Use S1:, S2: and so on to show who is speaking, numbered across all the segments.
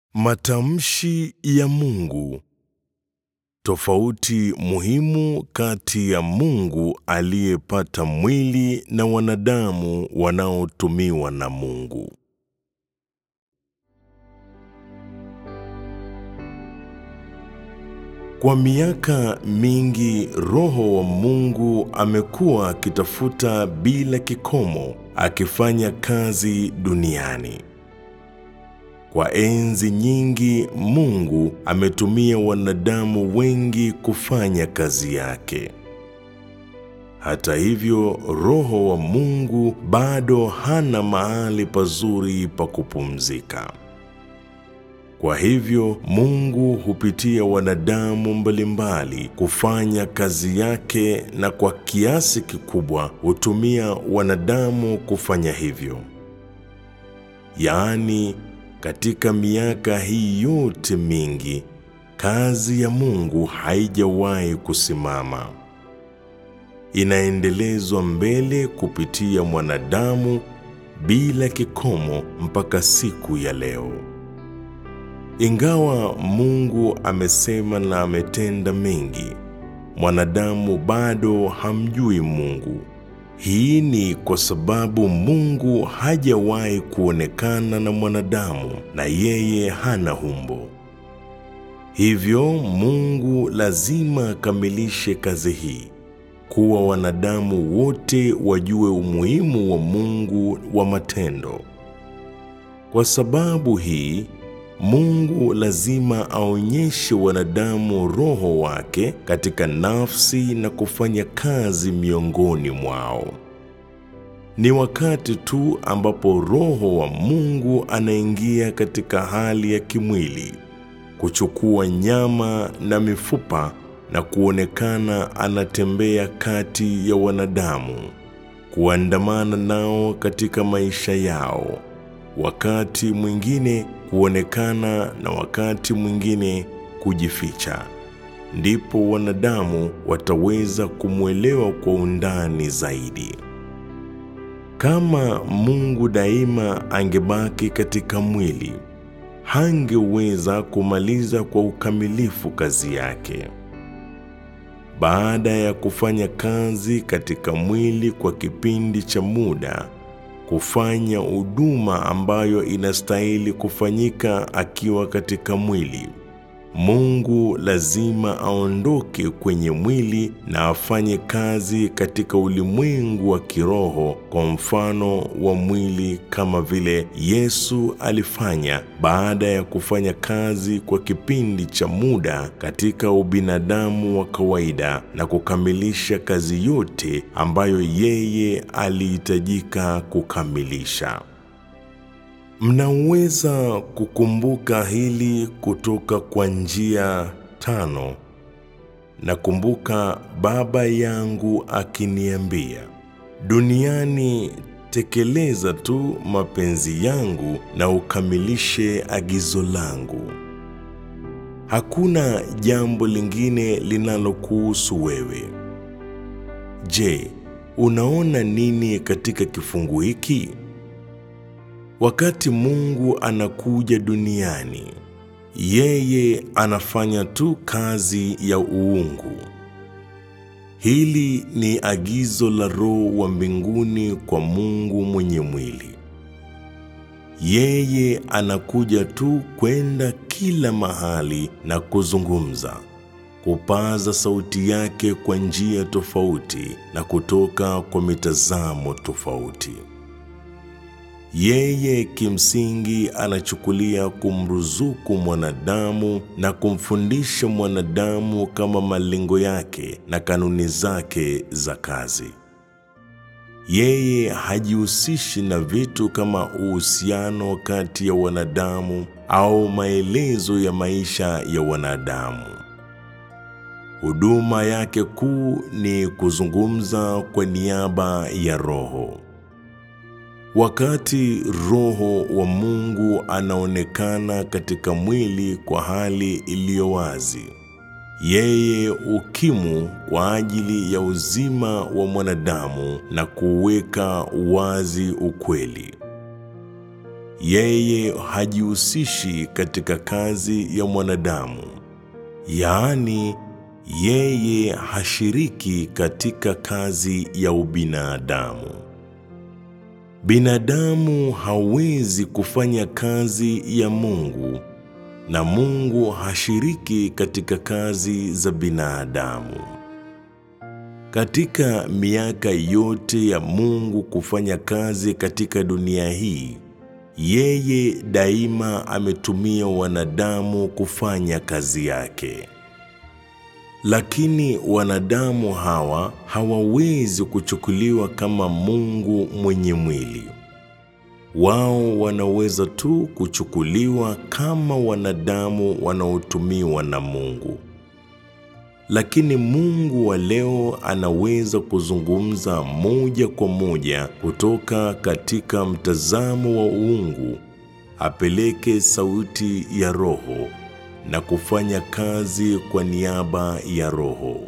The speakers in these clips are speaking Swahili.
S1: Matamshi ya Mungu. Tofauti muhimu kati ya Mungu aliyepata mwili na wanadamu wanaotumiwa na Mungu. Kwa miaka mingi Roho wa Mungu amekuwa akitafuta bila kikomo akifanya kazi duniani. Kwa enzi nyingi Mungu ametumia wanadamu wengi kufanya kazi yake. Hata hivyo, Roho wa Mungu bado hana mahali pazuri pa kupumzika. Kwa hivyo, Mungu hupitia wanadamu mbalimbali kufanya kazi yake na kwa kiasi kikubwa hutumia wanadamu kufanya hivyo. Yaani, katika miaka hii yote mingi, kazi ya Mungu haijawahi kusimama. Inaendelezwa mbele kupitia mwanadamu bila kikomo mpaka siku ya leo. Ingawa Mungu amesema na ametenda mengi, mwanadamu bado hamjui Mungu. Hii ni kwa sababu Mungu hajawahi kuonekana na mwanadamu na yeye hana umbo. Hivyo Mungu lazima akamilishe kazi hii, kuwa wanadamu wote wajue umuhimu wa Mungu wa matendo. Kwa sababu hii, Mungu lazima aonyeshe wanadamu Roho wake katika nafsi na kufanya kazi miongoni mwao. Ni wakati tu ambapo Roho wa Mungu anaingia katika hali ya kimwili, kuchukua nyama na mifupa na kuonekana anatembea kati ya wanadamu, kuandamana nao katika maisha yao wakati mwingine kuonekana na wakati mwingine kujificha. Ndipo wanadamu wataweza kumwelewa kwa undani zaidi. Kama Mungu daima angebaki katika mwili, hangeweza kumaliza kwa ukamilifu kazi yake. Baada ya kufanya kazi katika mwili kwa kipindi cha muda, kufanya huduma ambayo inastahili kufanyika akiwa katika mwili. Mungu lazima aondoke kwenye mwili na afanye kazi katika ulimwengu wa kiroho kwa mfano wa mwili kama vile Yesu alifanya baada ya kufanya kazi kwa kipindi cha muda katika ubinadamu wa kawaida na kukamilisha kazi yote ambayo yeye alihitajika kukamilisha. Mnaweza kukumbuka hili kutoka kwa njia tano. Nakumbuka baba yangu akiniambia, duniani tekeleza tu mapenzi yangu na ukamilishe agizo langu. Hakuna jambo lingine linalokuhusu wewe. Je, unaona nini katika kifungu hiki? Wakati Mungu anakuja duniani, yeye anafanya tu kazi ya uungu. Hili ni agizo la Roho wa mbinguni kwa Mungu mwenye mwili. Yeye anakuja tu kwenda kila mahali na kuzungumza, kupaza sauti yake kwa njia tofauti na kutoka kwa mitazamo tofauti. Yeye kimsingi anachukulia kumruzuku mwanadamu na kumfundisha mwanadamu kama malengo yake na kanuni zake za kazi. Yeye hajihusishi na vitu kama uhusiano kati ya wanadamu au maelezo ya maisha ya wanadamu. Huduma yake kuu ni kuzungumza kwa niaba ya Roho. Wakati Roho wa Mungu anaonekana katika mwili kwa hali iliyo wazi, yeye hukimu kwa ajili ya uzima wa mwanadamu na kuweka wazi ukweli. yeye hajihusishi katika kazi ya mwanadamu, yaani yeye hashiriki katika kazi ya ubinadamu. Binadamu hawezi kufanya kazi ya Mungu na Mungu hashiriki katika kazi za binadamu. Katika miaka yote ya Mungu kufanya kazi katika dunia hii, yeye daima ametumia wanadamu kufanya kazi yake. Lakini wanadamu hawa hawawezi kuchukuliwa kama Mungu mwenye mwili. Wao wanaweza tu kuchukuliwa kama wanadamu wanaotumiwa na Mungu. Lakini Mungu wa leo anaweza kuzungumza moja kwa moja kutoka katika mtazamo wa uungu, apeleke sauti ya Roho na kufanya kazi kwa niaba ya Roho.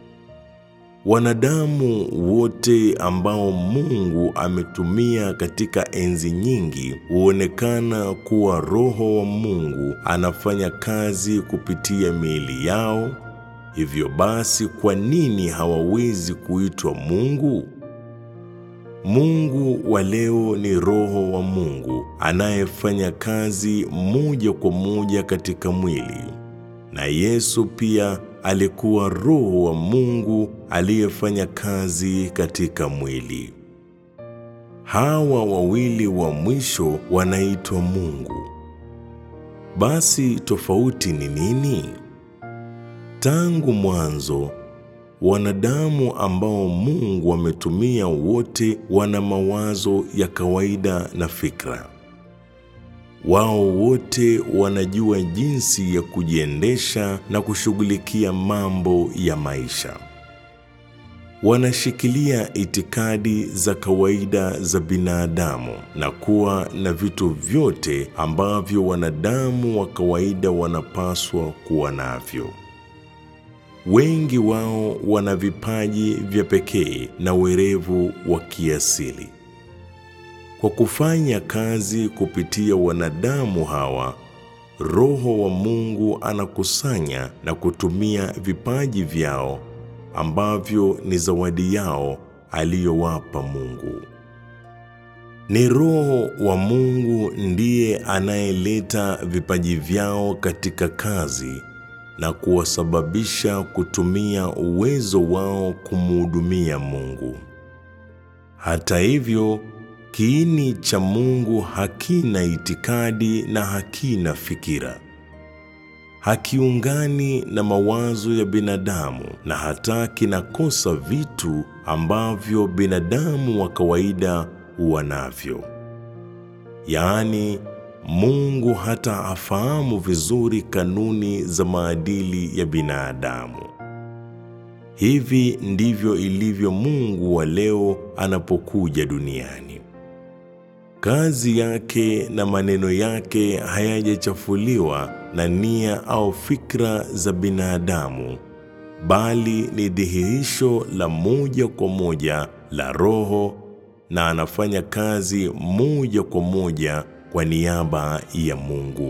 S1: Wanadamu wote ambao Mungu ametumia katika enzi nyingi huonekana kuwa Roho wa Mungu anafanya kazi kupitia miili yao. Hivyo basi, kwa nini hawawezi kuitwa Mungu? Mungu wa leo ni Roho wa Mungu anayefanya kazi moja kwa moja katika mwili, na Yesu pia alikuwa Roho wa Mungu aliyefanya kazi katika mwili. Hawa wawili wa mwisho wanaitwa Mungu. Basi tofauti ni nini? Tangu mwanzo wanadamu ambao Mungu ametumia wote wana mawazo ya kawaida na fikra. Wao wote wanajua jinsi ya kujiendesha na kushughulikia mambo ya maisha. Wanashikilia itikadi za kawaida za binadamu na kuwa na vitu vyote ambavyo wanadamu wa kawaida wanapaswa kuwa navyo. Wengi wao wana vipaji vya pekee na werevu wa kiasili. Kwa kufanya kazi kupitia wanadamu hawa, Roho wa Mungu anakusanya na kutumia vipaji vyao ambavyo ni zawadi yao aliyowapa Mungu. Ni Roho wa Mungu ndiye anayeleta vipaji vyao katika kazi na kuwasababisha kutumia uwezo wao kumhudumia Mungu. Hata hivyo, kiini cha Mungu hakina itikadi na hakina fikira. Hakiungani na mawazo ya binadamu na hata kinakosa vitu ambavyo binadamu wa kawaida huwa navyo. Yaani, Mungu hata afahamu vizuri kanuni za maadili ya binadamu. Hivi ndivyo ilivyo Mungu wa leo anapokuja duniani. Kazi yake na maneno yake hayajachafuliwa na nia au fikra za binadamu, bali ni dhihirisho la moja kwa moja la Roho, na anafanya kazi moja kwa moja kwa niaba ya Mungu.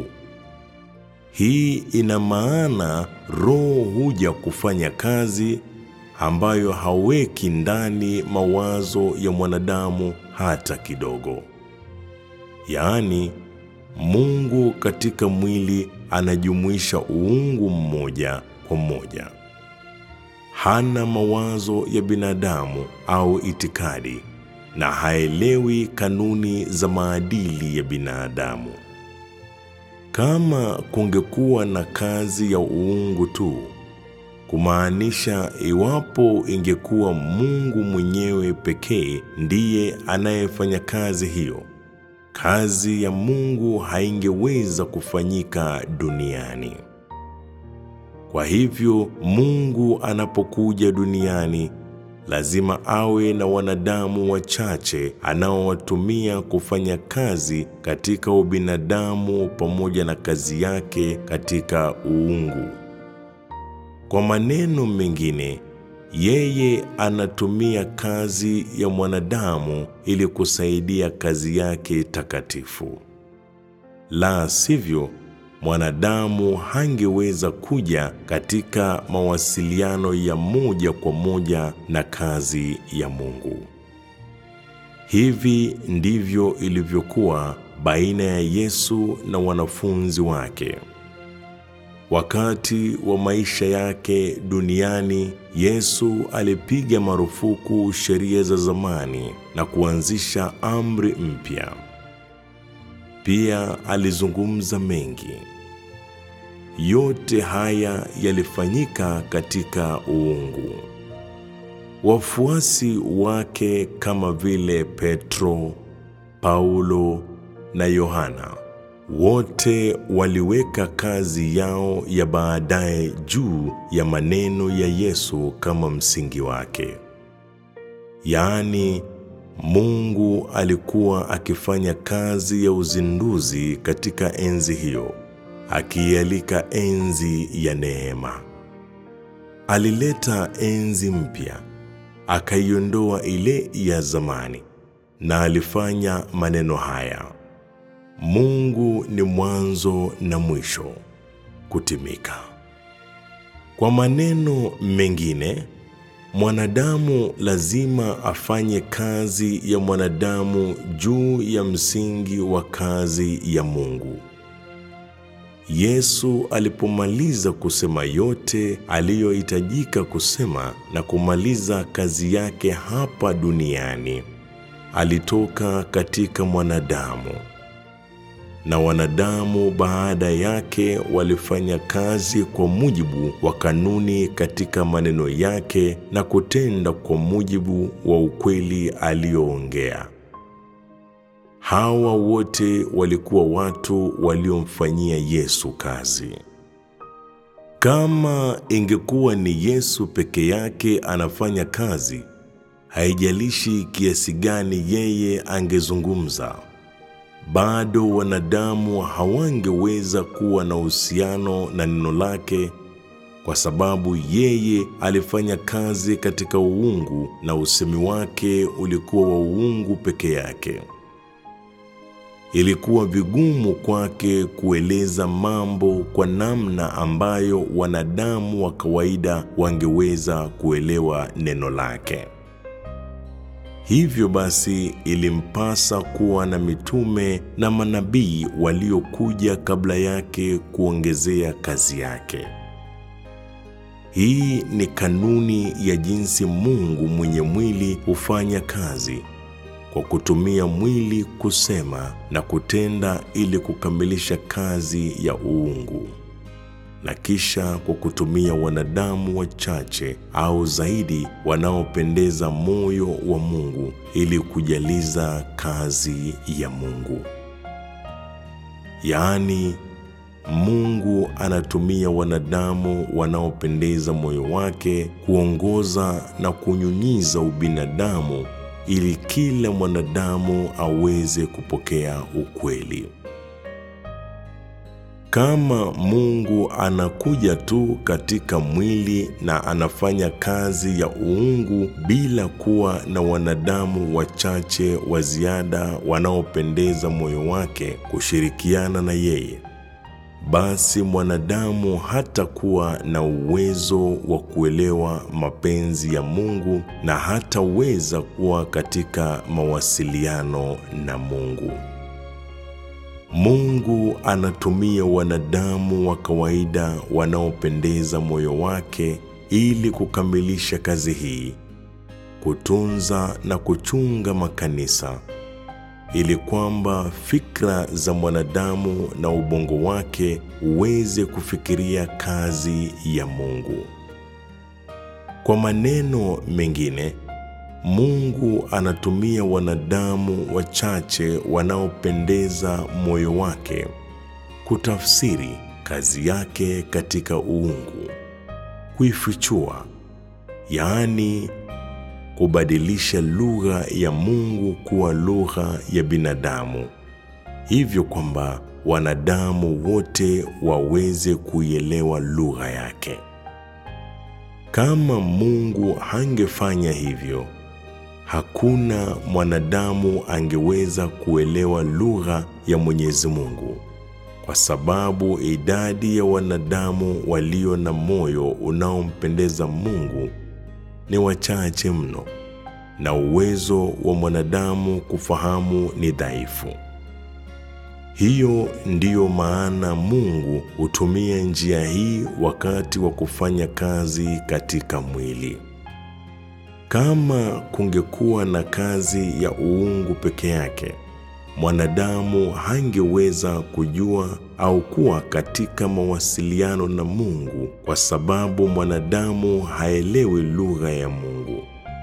S1: Hii ina maana Roho huja kufanya kazi ambayo haweki ndani mawazo ya mwanadamu hata kidogo. Yaani, Mungu katika mwili anajumuisha uungu mmoja kwa moja. Hana mawazo ya binadamu au itikadi na haelewi kanuni za maadili ya binadamu. Kama kungekuwa na kazi ya uungu tu, kumaanisha iwapo ingekuwa Mungu mwenyewe pekee ndiye anayefanya kazi hiyo, kazi ya Mungu haingeweza kufanyika duniani. Kwa hivyo, Mungu anapokuja duniani lazima awe na wanadamu wachache anaowatumia kufanya kazi katika ubinadamu pamoja na kazi yake katika uungu. Kwa maneno mengine, yeye anatumia kazi ya mwanadamu ili kusaidia kazi yake takatifu. la sivyo mwanadamu hangeweza kuja katika mawasiliano ya moja kwa moja na kazi ya Mungu. Hivi ndivyo ilivyokuwa baina ya Yesu na wanafunzi wake. Wakati wa maisha yake duniani, Yesu alipiga marufuku sheria za zamani na kuanzisha amri mpya. Pia alizungumza mengi. Yote haya yalifanyika katika uungu. Wafuasi wake kama vile Petro, Paulo na Yohana wote waliweka kazi yao ya baadaye juu ya maneno ya Yesu kama msingi wake. Yaani, Mungu alikuwa akifanya kazi ya uzinduzi katika enzi hiyo, akiialika enzi ya neema. Alileta enzi mpya, akaiondoa ile ya zamani, na alifanya maneno haya: Mungu ni mwanzo na mwisho, kutimika. Kwa maneno mengine, mwanadamu lazima afanye kazi ya mwanadamu juu ya msingi wa kazi ya Mungu. Yesu alipomaliza kusema yote aliyohitajika kusema na kumaliza kazi yake hapa duniani, alitoka katika mwanadamu na wanadamu baada yake walifanya kazi kwa mujibu wa kanuni katika maneno yake na kutenda kwa mujibu wa ukweli aliyoongea. Hawa wote walikuwa watu waliomfanyia Yesu kazi. Kama ingekuwa ni Yesu peke yake anafanya kazi, haijalishi kiasi gani yeye angezungumza bado wanadamu hawangeweza kuwa na uhusiano na neno lake, kwa sababu yeye alifanya kazi katika uungu na usemi wake ulikuwa wa uungu peke yake. Ilikuwa vigumu kwake kueleza mambo kwa namna ambayo wanadamu wa kawaida wangeweza kuelewa neno lake. Hivyo basi ilimpasa kuwa na mitume na manabii waliokuja kabla yake kuongezea kazi yake. Hii ni kanuni ya jinsi Mungu mwenye mwili hufanya kazi, kwa kutumia mwili kusema na kutenda ili kukamilisha kazi ya uungu na kisha kwa kutumia wanadamu wachache au zaidi wanaopendeza moyo wa Mungu ili kujaliza kazi ya Mungu. Yaani, Mungu anatumia wanadamu wanaopendeza moyo wake kuongoza na kunyunyiza ubinadamu ili kila mwanadamu aweze kupokea ukweli. Kama Mungu anakuja tu katika mwili na anafanya kazi ya uungu bila kuwa na wanadamu wachache wa ziada wanaopendeza moyo wake kushirikiana na yeye, basi mwanadamu hatakuwa na uwezo wa kuelewa mapenzi ya Mungu na hataweza kuwa katika mawasiliano na Mungu. Mungu anatumia wanadamu wa kawaida wanaopendeza moyo wake ili kukamilisha kazi hii, kutunza na kuchunga makanisa, ili kwamba fikra za mwanadamu na ubongo wake uweze kufikiria kazi ya Mungu. Kwa maneno mengine, Mungu anatumia wanadamu wachache wanaopendeza moyo wake kutafsiri kazi yake katika uungu, kuifichua, yaani kubadilisha lugha ya Mungu kuwa lugha ya binadamu, hivyo kwamba wanadamu wote waweze kuielewa lugha yake. Kama Mungu hangefanya hivyo, hakuna mwanadamu angeweza kuelewa lugha ya Mwenyezi Mungu, kwa sababu idadi ya wanadamu walio na moyo unaompendeza Mungu ni wachache mno, na uwezo wa mwanadamu kufahamu ni dhaifu. Hiyo ndiyo maana Mungu hutumia njia hii wakati wa kufanya kazi katika mwili. Kama kungekuwa na kazi ya uungu peke yake, mwanadamu hangeweza kujua au kuwa katika mawasiliano na Mungu kwa sababu mwanadamu haelewi lugha ya Mungu.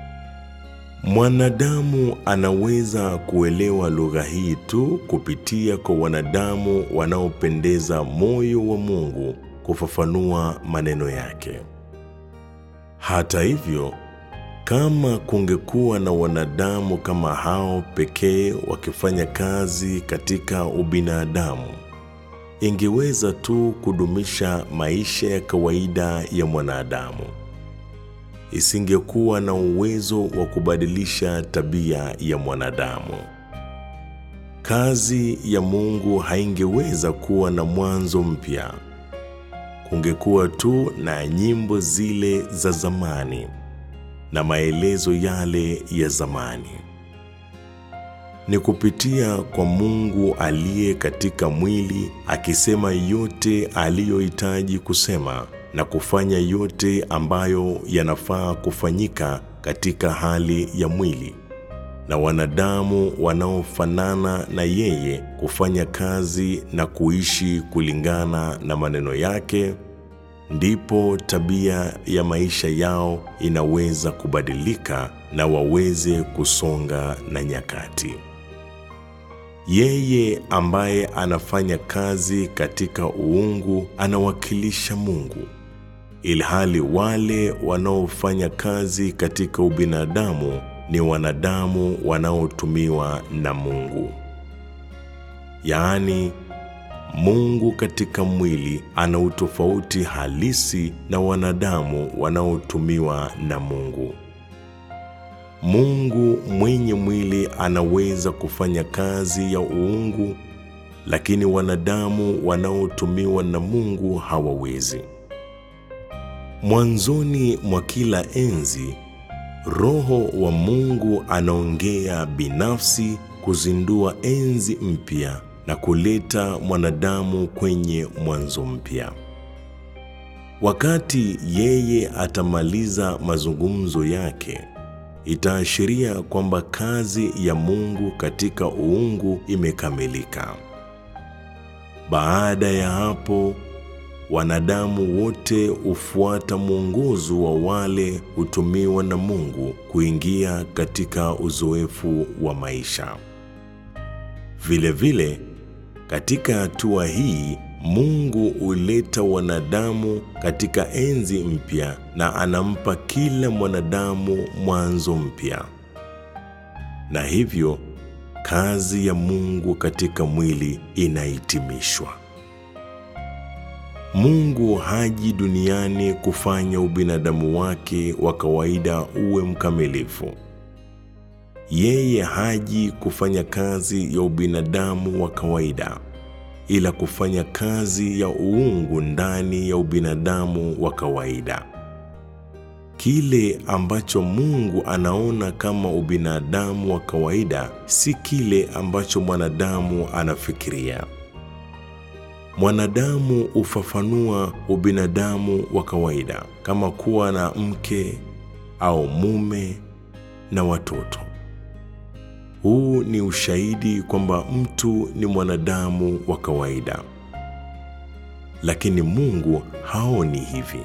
S1: Mwanadamu anaweza kuelewa lugha hii tu kupitia kwa wanadamu wanaopendeza moyo wa Mungu kufafanua maneno yake. Hata hivyo, kama kungekuwa na wanadamu kama hao pekee wakifanya kazi katika ubinadamu, ingeweza tu kudumisha maisha ya kawaida ya mwanadamu. Isingekuwa na uwezo wa kubadilisha tabia ya mwanadamu. Kazi ya Mungu haingeweza kuwa na mwanzo mpya. Kungekuwa tu na nyimbo zile za zamani na maelezo yale ya zamani. Ni kupitia kwa Mungu aliye katika mwili akisema yote aliyohitaji kusema na kufanya yote ambayo yanafaa kufanyika katika hali ya mwili, na wanadamu wanaofanana na yeye kufanya kazi na kuishi kulingana na maneno yake, ndipo tabia ya maisha yao inaweza kubadilika na waweze kusonga na nyakati. Yeye ambaye anafanya kazi katika uungu anawakilisha Mungu, ilhali wale wanaofanya kazi katika ubinadamu ni wanadamu wanaotumiwa na Mungu. Yaani, Mungu katika mwili ana utofauti halisi na wanadamu wanaotumiwa na Mungu. Mungu mwenye mwili anaweza kufanya kazi ya uungu, lakini wanadamu wanaotumiwa na Mungu hawawezi. Mwanzoni mwa kila enzi, Roho wa Mungu anaongea binafsi kuzindua enzi mpya na kuleta mwanadamu kwenye mwanzo mpya. Wakati yeye atamaliza mazungumzo yake, itaashiria kwamba kazi ya Mungu katika uungu imekamilika. Baada ya hapo, wanadamu wote hufuata mwongozo wa wale hutumiwa na Mungu kuingia katika uzoefu wa maisha. Vilevile vile, katika hatua hii Mungu huleta wanadamu katika enzi mpya na anampa kila mwanadamu mwanzo mpya. Na hivyo kazi ya Mungu katika mwili inahitimishwa. Mungu haji duniani kufanya ubinadamu wake wa kawaida uwe mkamilifu. Yeye haji kufanya kazi ya ubinadamu wa kawaida, ila kufanya kazi ya uungu ndani ya ubinadamu wa kawaida. Kile ambacho Mungu anaona kama ubinadamu wa kawaida si kile ambacho mwanadamu anafikiria. Mwanadamu hufafanua ubinadamu wa kawaida kama kuwa na mke au mume na watoto. Huu ni ushahidi kwamba mtu ni mwanadamu wa kawaida, lakini Mungu haoni hivi.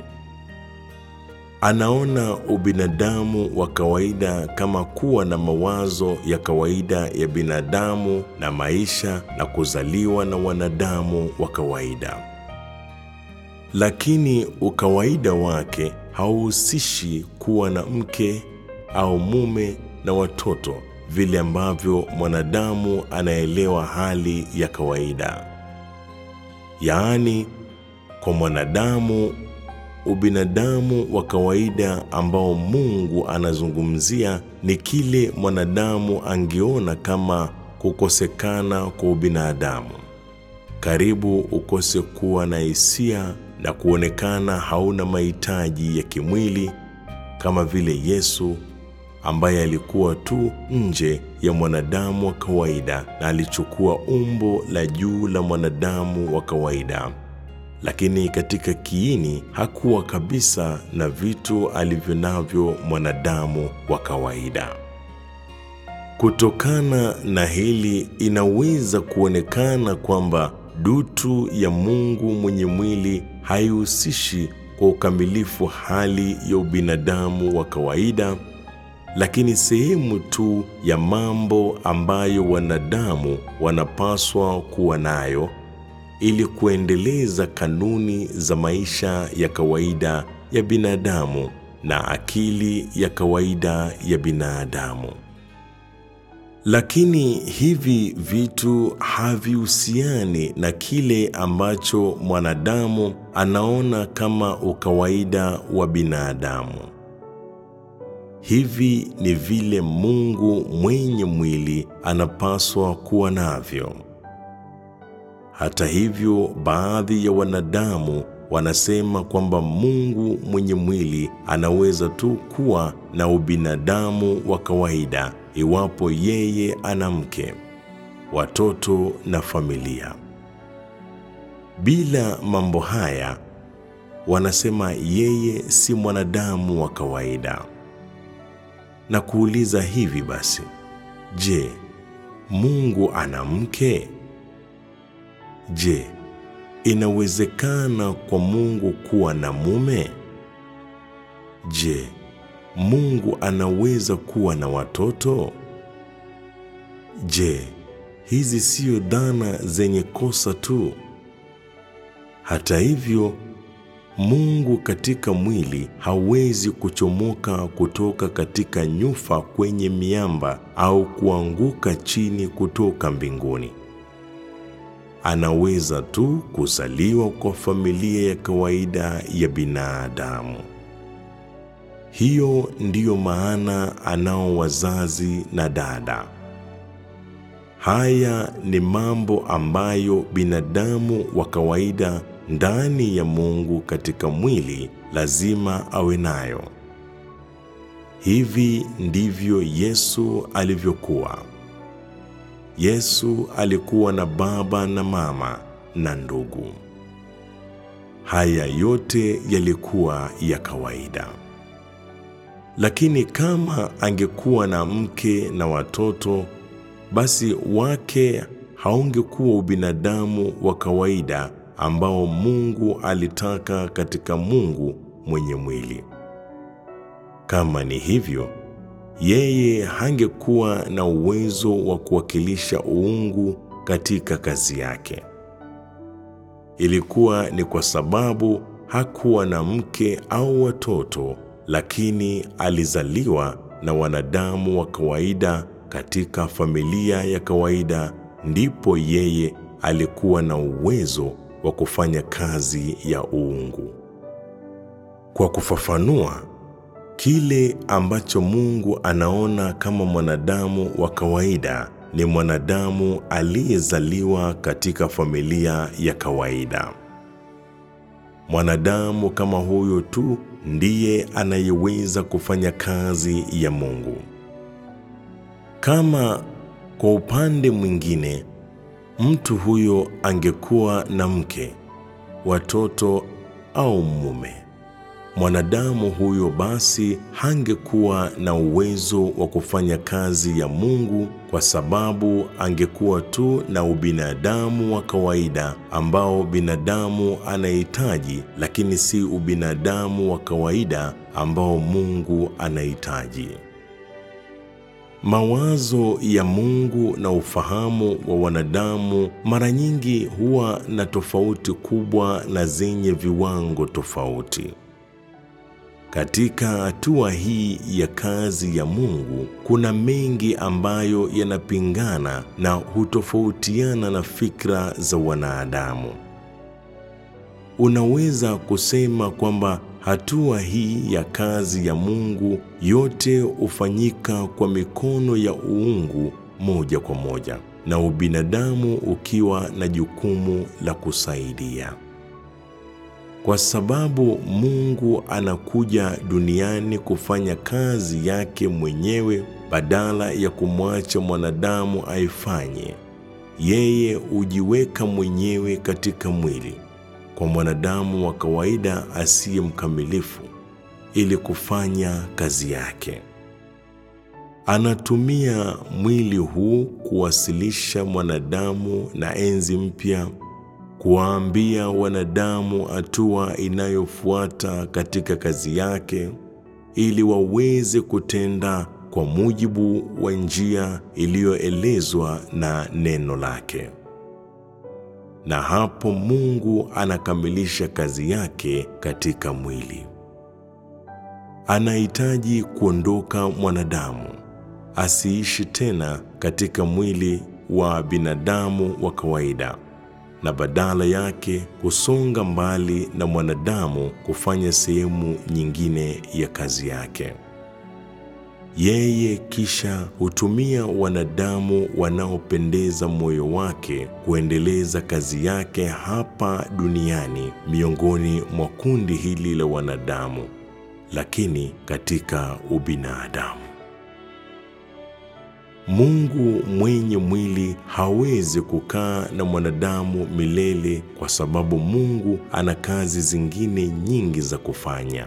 S1: Anaona ubinadamu wa kawaida kama kuwa na mawazo ya kawaida ya binadamu na maisha na kuzaliwa na wanadamu wa kawaida. Lakini ukawaida wake hauhusishi kuwa na mke au mume na watoto vile ambavyo mwanadamu anaelewa hali ya kawaida. Yaani, kwa mwanadamu ubinadamu wa kawaida ambao Mungu anazungumzia ni kile mwanadamu angeona kama kukosekana kwa ubinadamu. karibu ukose kuwa na hisia na kuonekana hauna mahitaji ya kimwili kama vile Yesu ambaye alikuwa tu nje ya mwanadamu wa kawaida na alichukua umbo la juu la mwanadamu wa kawaida, lakini katika kiini hakuwa kabisa na vitu alivyo navyo mwanadamu wa kawaida. Kutokana na hili, inaweza kuonekana kwamba dutu ya Mungu mwenye mwili haihusishi kwa ukamilifu hali ya ubinadamu wa kawaida, lakini sehemu tu ya mambo ambayo wanadamu wanapaswa kuwa nayo ili kuendeleza kanuni za maisha ya kawaida ya binadamu na akili ya kawaida ya binadamu. Lakini hivi vitu havihusiani na kile ambacho mwanadamu anaona kama ukawaida wa binadamu. Hivi ni vile Mungu mwenye mwili anapaswa kuwa navyo. Hata hivyo, baadhi ya wanadamu wanasema kwamba Mungu mwenye mwili anaweza tu kuwa na ubinadamu wa kawaida iwapo yeye ana mke, watoto na familia. Bila mambo haya, wanasema yeye si mwanadamu wa kawaida. Na kuuliza hivi basi, je, Mungu ana mke? Je, inawezekana kwa Mungu kuwa na mume? Je, Mungu anaweza kuwa na watoto? Je, hizi siyo dhana zenye kosa tu? Hata hivyo, Mungu katika mwili hawezi kuchomoka kutoka katika nyufa kwenye miamba au kuanguka chini kutoka mbinguni. Anaweza tu kuzaliwa kwa familia ya kawaida ya binadamu. Hiyo ndiyo maana anao wazazi na dada. Haya ni mambo ambayo binadamu wa kawaida ndani ya Mungu katika mwili lazima awe nayo. Hivi ndivyo Yesu alivyokuwa. Yesu alikuwa na baba na mama na ndugu. Haya yote yalikuwa ya kawaida. Lakini kama angekuwa na mke na watoto, basi wake haungekuwa ubinadamu wa kawaida ambao Mungu alitaka katika Mungu mwenye mwili. Kama ni hivyo, yeye hangekuwa na uwezo wa kuwakilisha uungu katika kazi yake. Ilikuwa ni kwa sababu hakuwa na mke au watoto, lakini alizaliwa na wanadamu wa kawaida katika familia ya kawaida, ndipo yeye alikuwa na uwezo wa kufanya kazi ya uungu. Kwa kufafanua, kile ambacho Mungu anaona kama mwanadamu wa kawaida ni mwanadamu aliyezaliwa katika familia ya kawaida. Mwanadamu kama huyo tu ndiye anayeweza kufanya kazi ya Mungu. Kama kwa upande mwingine mtu huyo angekuwa na mke, watoto au mume, mwanadamu huyo basi hangekuwa na uwezo wa kufanya kazi ya Mungu kwa sababu angekuwa tu na ubinadamu wa kawaida ambao binadamu anahitaji, lakini si ubinadamu wa kawaida ambao Mungu anahitaji. Mawazo ya Mungu na ufahamu wa wanadamu mara nyingi huwa na tofauti kubwa na zenye viwango tofauti. Katika hatua hii ya kazi ya Mungu kuna mengi ambayo yanapingana na hutofautiana na fikra za wanadamu. Unaweza kusema kwamba hatua hii ya kazi ya Mungu yote hufanyika kwa mikono ya uungu moja kwa moja. na ubinadamu ukiwa na jukumu la kusaidia. Kwa sababu Mungu anakuja duniani kufanya kazi yake mwenyewe badala ya kumwacha mwanadamu aifanye. Yeye hujiweka mwenyewe katika mwili kwa mwanadamu wa kawaida asiye mkamilifu ili kufanya kazi yake. Anatumia mwili huu kuwasilisha mwanadamu na enzi mpya, kuwaambia wanadamu hatua inayofuata katika kazi yake, ili waweze kutenda kwa mujibu wa njia iliyoelezwa na neno lake. Na hapo Mungu anakamilisha kazi yake katika mwili. Anahitaji kuondoka mwanadamu asiishi tena katika mwili wa binadamu wa kawaida, na badala yake kusonga mbali na mwanadamu kufanya sehemu nyingine ya kazi yake. Yeye kisha hutumia wanadamu wanaopendeza moyo wake kuendeleza kazi yake hapa duniani miongoni mwa kundi hili la wanadamu, lakini katika ubinadamu. Mungu mwenye mwili hawezi kukaa na mwanadamu milele kwa sababu Mungu ana kazi zingine nyingi za kufanya.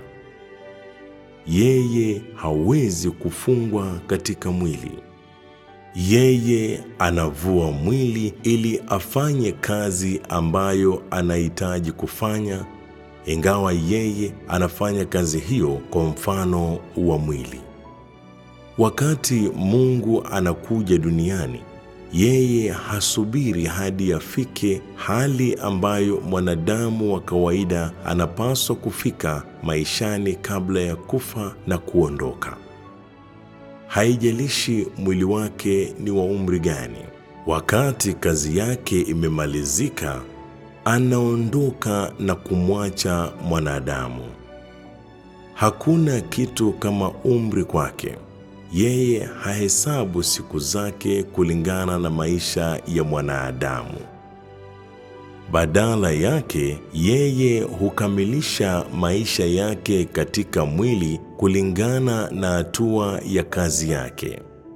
S1: Yeye hawezi kufungwa katika mwili. Yeye anavua mwili ili afanye kazi ambayo anahitaji kufanya, ingawa yeye anafanya kazi hiyo kwa mfano wa mwili. Wakati Mungu anakuja duniani, yeye hasubiri hadi afike hali ambayo mwanadamu wa kawaida anapaswa kufika maishani kabla ya kufa na kuondoka. Haijalishi mwili wake ni wa umri gani. Wakati kazi yake imemalizika, anaondoka na kumwacha mwanadamu. Hakuna kitu kama umri kwake. Yeye hahesabu siku zake kulingana na maisha ya mwanadamu. Badala yake, yeye hukamilisha maisha yake katika mwili kulingana na hatua ya kazi yake.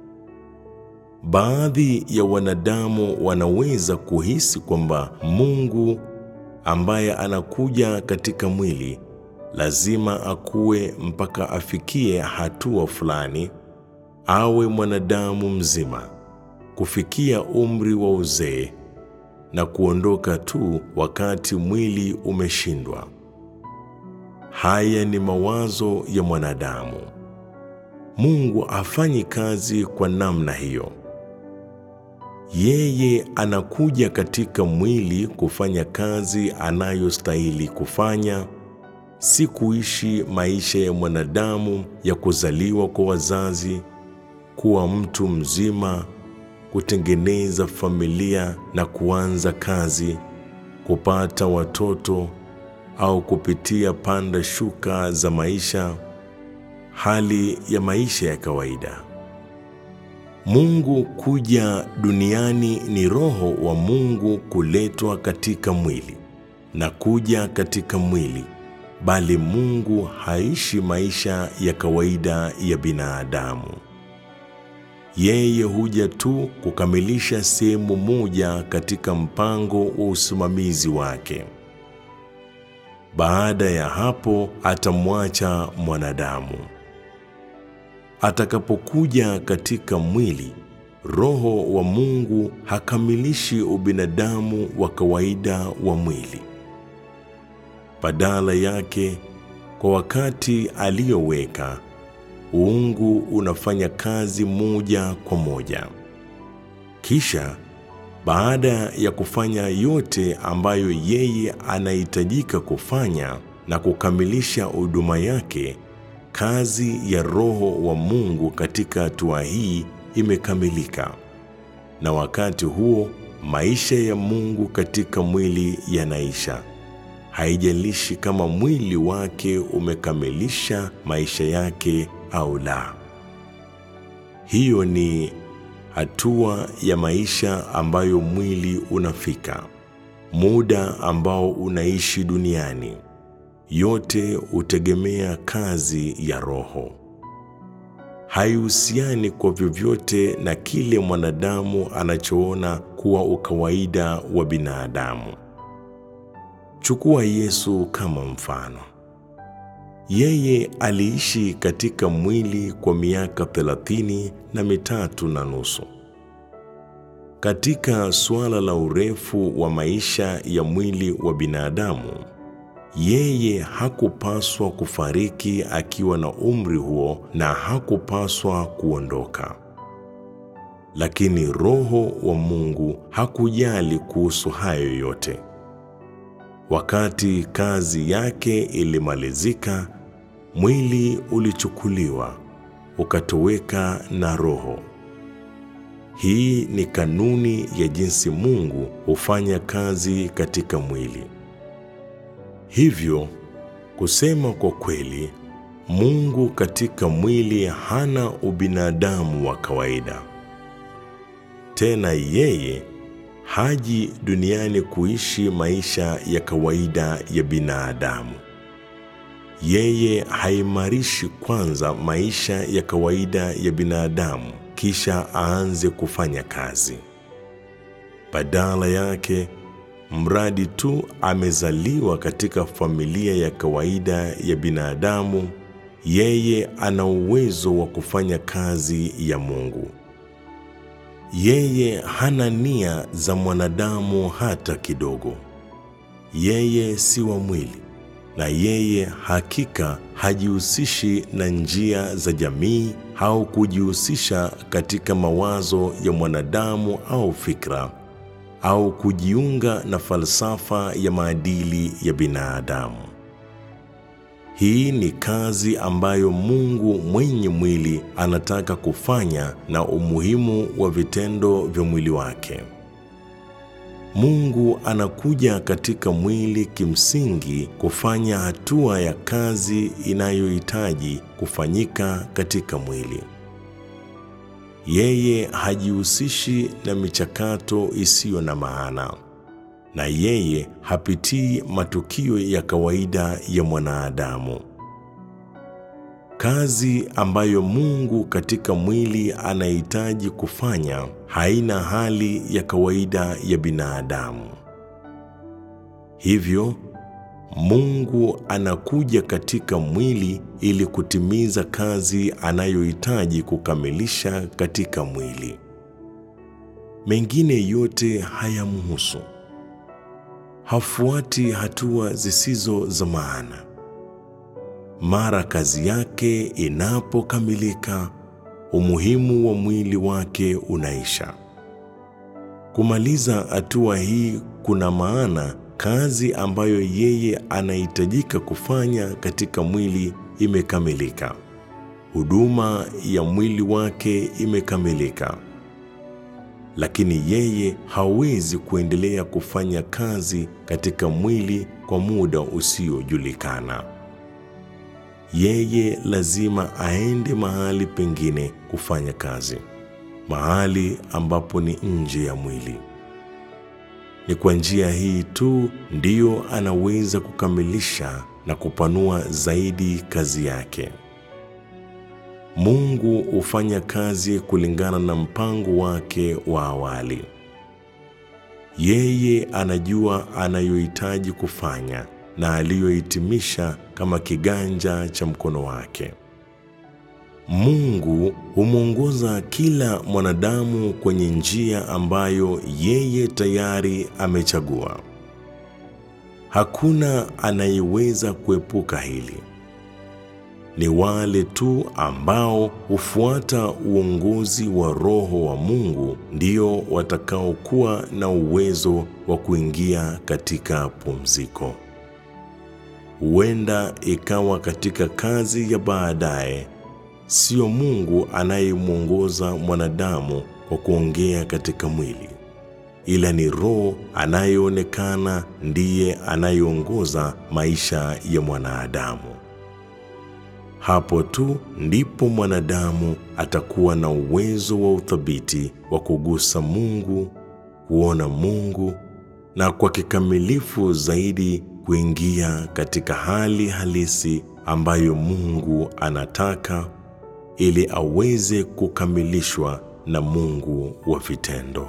S1: Baadhi ya wanadamu wanaweza kuhisi kwamba Mungu ambaye anakuja katika mwili lazima akue mpaka afikie hatua fulani awe mwanadamu mzima, kufikia umri wa uzee na kuondoka tu wakati mwili umeshindwa. Haya ni mawazo ya mwanadamu. Mungu hafanyi kazi kwa namna hiyo. Yeye anakuja katika mwili kufanya kazi anayostahili kufanya, si kuishi maisha ya mwanadamu ya kuzaliwa kwa wazazi kuwa mtu mzima, kutengeneza familia na kuanza kazi, kupata watoto au kupitia panda shuka za maisha, hali ya maisha ya kawaida. Mungu kuja duniani ni Roho wa Mungu kuletwa katika mwili na kuja katika mwili, bali Mungu haishi maisha ya kawaida ya binadamu. Yeye huja tu kukamilisha sehemu moja katika mpango wa usimamizi wake. Baada ya hapo atamwacha mwanadamu. Atakapokuja katika mwili, Roho wa Mungu hakamilishi ubinadamu wa kawaida wa mwili. Badala yake, kwa wakati aliyoweka uungu unafanya kazi moja kwa moja. Kisha baada ya kufanya yote ambayo yeye anahitajika kufanya na kukamilisha huduma yake, kazi ya Roho wa Mungu katika hatua hii imekamilika, na wakati huo maisha ya Mungu katika mwili yanaisha. Haijalishi kama mwili wake umekamilisha maisha yake au la. Hiyo ni hatua ya maisha ambayo mwili unafika, muda ambao unaishi duniani, yote hutegemea kazi ya Roho. Haihusiani kwa vyovyote na kile mwanadamu anachoona kuwa ukawaida wa binadamu. Chukua Yesu kama mfano. Yeye aliishi katika mwili kwa miaka thelathini na mitatu na nusu. Katika suala la urefu wa maisha ya mwili wa binadamu, yeye hakupaswa kufariki akiwa na umri huo na hakupaswa kuondoka. Lakini Roho wa Mungu hakujali kuhusu hayo yote. Wakati kazi yake ilimalizika, mwili ulichukuliwa ukatoweka na roho. Hii ni kanuni ya jinsi Mungu hufanya kazi katika mwili. Hivyo kusema kwa kweli, Mungu katika mwili hana ubinadamu wa kawaida. Tena yeye haji duniani kuishi maisha ya kawaida ya binadamu. Yeye haimarishi kwanza maisha ya kawaida ya binadamu kisha aanze kufanya kazi. Badala yake, mradi tu amezaliwa katika familia ya kawaida ya binadamu, yeye ana uwezo wa kufanya kazi ya Mungu. Yeye hana nia za mwanadamu hata kidogo. Yeye si wa mwili, na yeye hakika hajihusishi na njia za jamii au kujihusisha katika mawazo ya mwanadamu au fikra au kujiunga na falsafa ya maadili ya binadamu. Hii ni kazi ambayo Mungu mwenye mwili anataka kufanya na umuhimu wa vitendo vya mwili wake. Mungu anakuja katika mwili kimsingi kufanya hatua ya kazi inayohitaji kufanyika katika mwili. Yeye hajihusishi na michakato isiyo na maana, na yeye hapitii matukio ya kawaida ya mwanadamu. Kazi ambayo Mungu katika mwili anahitaji kufanya haina hali ya kawaida ya binadamu. Hivyo Mungu anakuja katika mwili ili kutimiza kazi anayohitaji kukamilisha katika mwili. Mengine yote hayamhusu. Hafuati hatua zisizo za maana. Mara kazi yake inapokamilika, umuhimu wa mwili wake unaisha. Kumaliza hatua hii kuna maana kazi ambayo yeye anahitajika kufanya katika mwili imekamilika. Huduma ya mwili wake imekamilika. Lakini yeye hawezi kuendelea kufanya kazi katika mwili kwa muda usiojulikana. Yeye lazima aende mahali pengine kufanya kazi, mahali ambapo ni nje ya mwili. Ni kwa njia hii tu ndiyo anaweza kukamilisha na kupanua zaidi kazi yake. Mungu hufanya kazi kulingana na mpango wake wa awali. Yeye anajua anayohitaji kufanya na aliyohitimisha kama kiganja cha mkono wake. Mungu humwongoza kila mwanadamu kwenye njia ambayo yeye tayari amechagua. Hakuna anayeweza kuepuka hili. Ni wale tu ambao hufuata uongozi wa Roho wa Mungu ndio watakaokuwa na uwezo wa kuingia katika pumziko. Huenda ikawa katika kazi ya baadaye, sio Mungu anayemwongoza mwanadamu kwa kuongea katika mwili, ila ni Roho anayeonekana ndiye anayeongoza maisha ya mwanadamu. Hapo tu ndipo mwanadamu atakuwa na uwezo wa uthabiti wa kugusa Mungu, kuona Mungu na kwa kikamilifu zaidi kuingia katika hali halisi ambayo Mungu anataka ili aweze kukamilishwa na Mungu wa vitendo.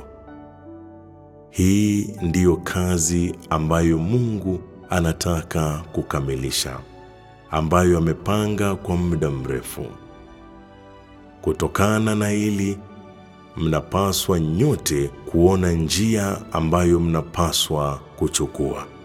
S1: Hii ndiyo kazi ambayo Mungu anataka kukamilisha, ambayo amepanga kwa muda mrefu. Kutokana na hili, mnapaswa nyote kuona njia ambayo mnapaswa kuchukua.